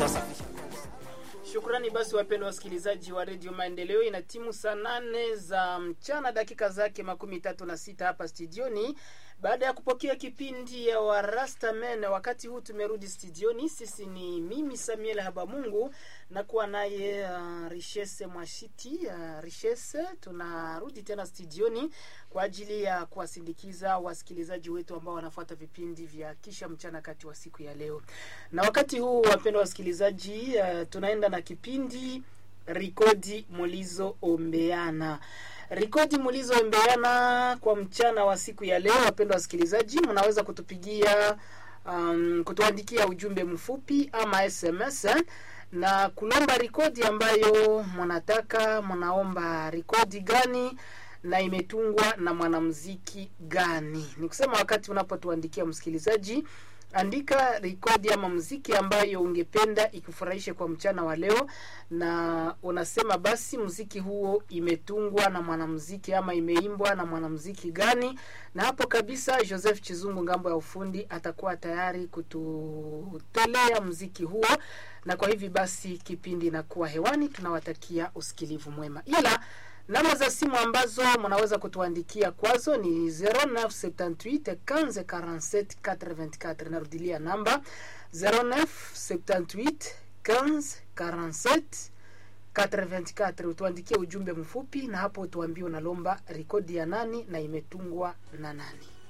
tutasafisha Shukrani basi wapendwa wasikilizaji wa redio Maendeleo, ina timu saa nane za mchana dakika zake makumi tatu na sita hapa studioni, baada ya kupokea kipindi ya Warastamen. Wakati huu tumerudi studioni, sisi ni mimi Samuel Habamungu na kuwa naye uh, Richesse Mwashiti uh, Richesse, tunarudi tena studioni kwa ajili ya kuwasindikiza wasikilizaji wetu ambao wanafuata vipindi vya kisha mchana kati wa siku ya leo. Na wakati huu wapendwa wasikilizaji, uh, tunaenda na kipindi Rikodi Mulizo Ombeana. Rikodi Mulizo Ombeana kwa mchana wa siku ya leo, wapendwa wasikilizaji, mnaweza kutupigia um, kutuandikia ujumbe mfupi ama SMS na kulomba rikodi ambayo mnataka, mnaomba rikodi gani na imetungwa na mwanamuziki gani. Ni kusema wakati unapotuandikia msikilizaji, andika rekodi ama muziki ambayo ungependa ikufurahishe kwa mchana wa leo, na unasema basi muziki huo imetungwa na mwanamuziki ama imeimbwa na mwanamuziki gani, na hapo kabisa Joseph Chizungu ngambo ya ufundi atakuwa tayari kututolea muziki huo, na kwa hivi basi kipindi inakuwa hewani. Tunawatakia usikilivu mwema, ila namba za simu ambazo mnaweza kutuandikia kwazo ni 0978 15 47 84. Narudilia namba 0978 15 47 84. Utuandikie ujumbe mfupi, na hapo utuambie unalomba rekodi ya nani na imetungwa na nani.